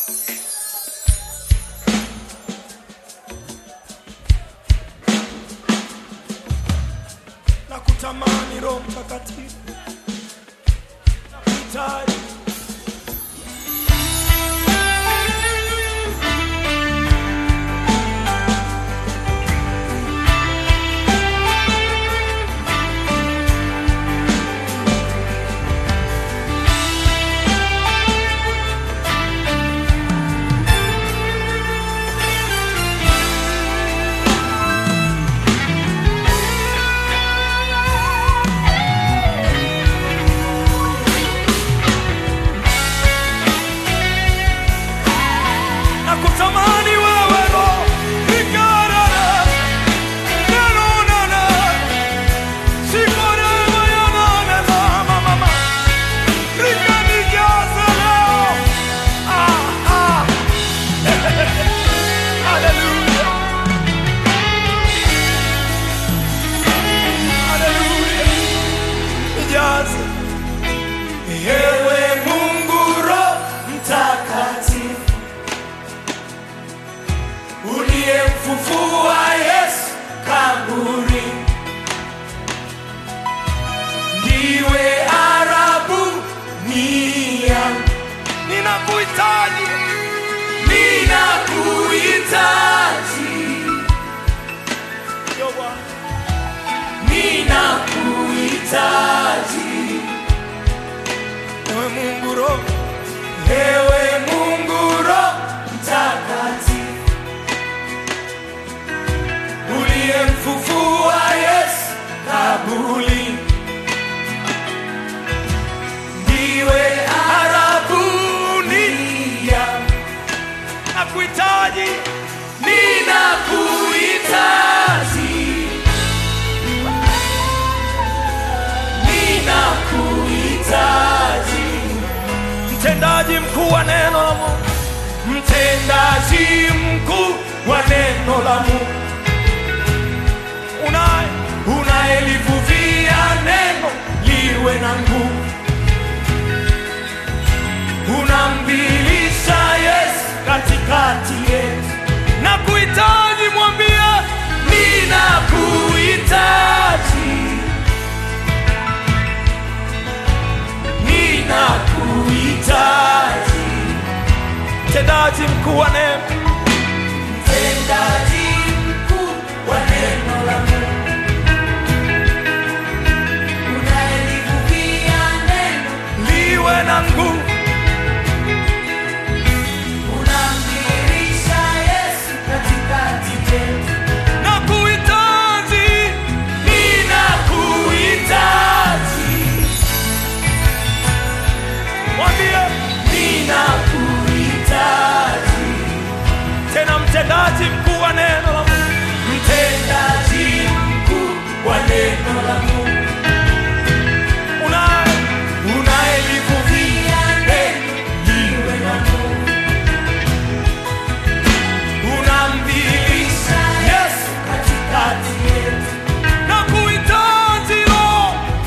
na kutamani Roho Mtakatifu na kuhitaji na kutamani wewe Roho ikarara nenonana sikorema yananena mama rikanijaze leo ah, ah. Hallelujah. Hallelujah. Nijaze. Ewe Mungu Roho Mtakatifu uliyemfufua Yesu kaburi, ndiwe arabu nia, ninakuhitaji, ninakuhitaji, Yo, Bwana. ninakuhitaji ewe Mungu Roho, ewe Mungu Roho Mtakatifu uliyemfufua Yesu kabuli, ndiwe arabunia, nakuhitaji, ninakuhitaji, ninakuhitaji, mtendaji mkuu wa neno la Mungu, mtendaji mkuu wa neno la Mungu unaye unayelivuvia neno liwe na nguvu, unamdhihirisha Yesu katikati yetu. Na kuhitaji mwambie, ninakuhitaji, ninakuhitaji, mtendaji mkuu wa neno, mtendaji mkuu wa neno la Mungu Unayelivuvia neno, liwe na nguvu unamdhihirisha Yesu katikati yetu. na kuhitaji, ninakuhitaji. Mwambie ninakuhitaji. Tena mtendaji mkuu wa neno la Mungu, mtendaji mkuu wa neno la Mungu, unaye unayelivuvia neno liwe na nguvu, unamdhihirisha Yesu katikati yetu na kuhitaji Roho,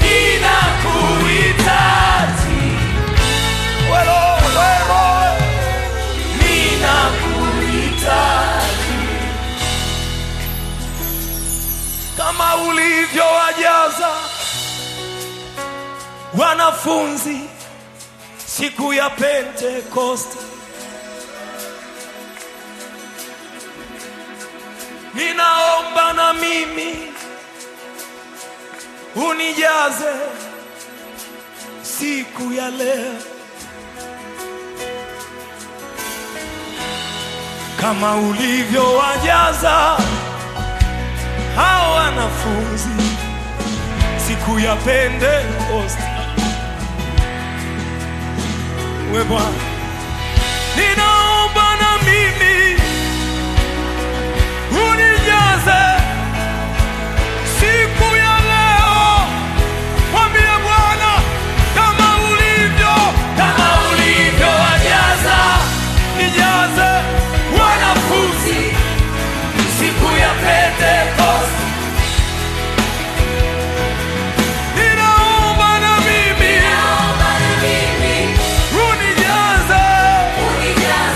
ninakuhitaji welo welo, ninakuhitaji kama ulivyowajaza wanafunzi siku ya Pentekoste. Ninaomba na mimi unijaze siku ya leo kama ulivyowajaza hao wanafunzi siku ya Pentekoste. We Bwana, ninaomba na mimi unijaze siku ya leo. Mwambie Bwana kama ulivyo, kama ulivyowajaza, nijaze wanafunzi siku ya Pentekoste. Ninaomba na mimi Naomba na mimi unijaze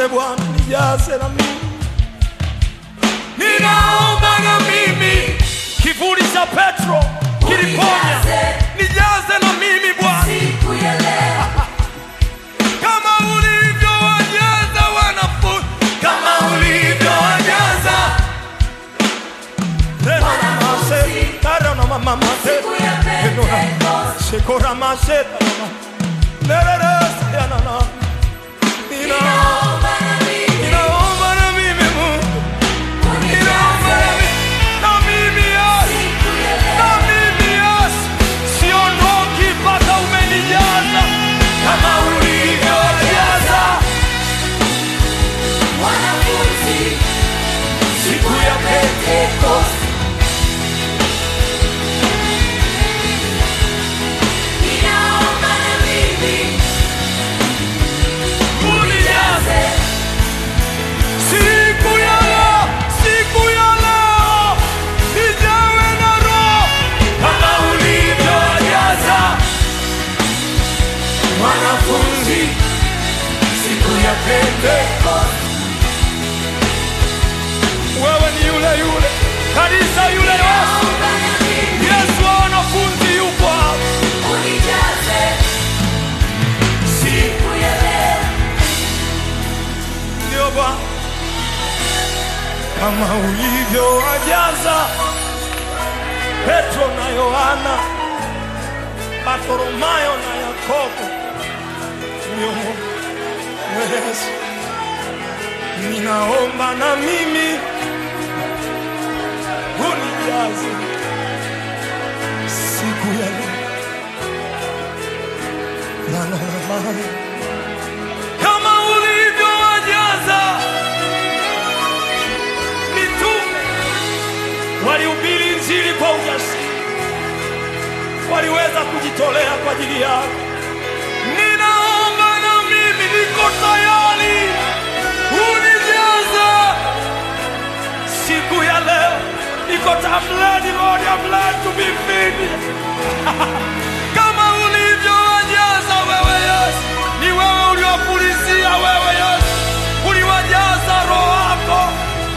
Bwana, nijaze na mimi, ninaomba na mimi. Kivuli cha Petro kiliponya, nijaze na mimi Bwana, Siku ya leo kama ulivyowajaza wanafunzi, kama ulivyowajaza tena na mase, tena na mama mase, Siku ya Pentecost. shekora mase, nererese yana na nina Naomba na mimi ninaomba na mimi Mungu, ninaomba na unijaze. mimi na mimi Yesu, Siku ya na leo mimi Yesu, siondoki mpaka umenijaza kama ulivyojaza wanafunzi siku ya Pentecost. Ninaomba na mimi unijaze siku ya leo, siku ya leo nijawe na Roho kama ulivyojaza wanafunzi siku ya Pentekoste. Wewe ni yule yule, kanisa yule Yesu, Naomba na mimi Yesu wa wanafunzi yupo hapa. unijaze. Siku ya leo Ndio Bwana, kama ulivyowajaza Petro na Yohana, Bartholomayo na Yakobo. Ndio Mungu Yesu, ninaomba na mimi unijaze siku ya leo. La, la, la, la. kama ulivyowajaza mitume walihubiri injili kwa ujasiri, waliweza kujitolea kwa ajili yako. Ninaomba na mimi niko tayari, unijaze siku ya leo. Niko I'm ready, Lord, I'm ready to be filled. kama ulivyowajaza wewe Yesu, ni wewe uliwapulizia wewe Yesu, uliwajaza roho wako.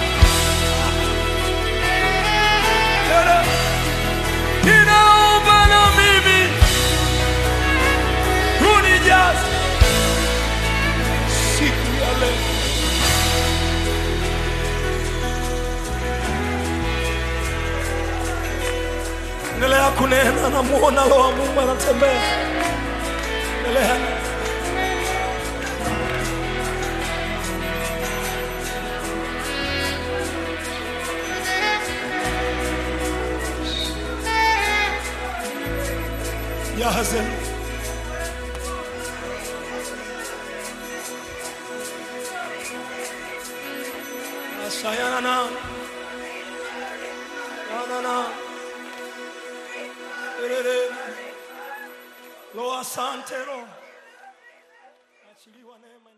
Tena, Ninaomba na mimi unijaze siku ya leo. Endelea kunena, namuona Roho wa Mungu anatembea. Endelea. Jaze. Asayana na. Na na. Erere. Lo asante Roho. Achiliwa neema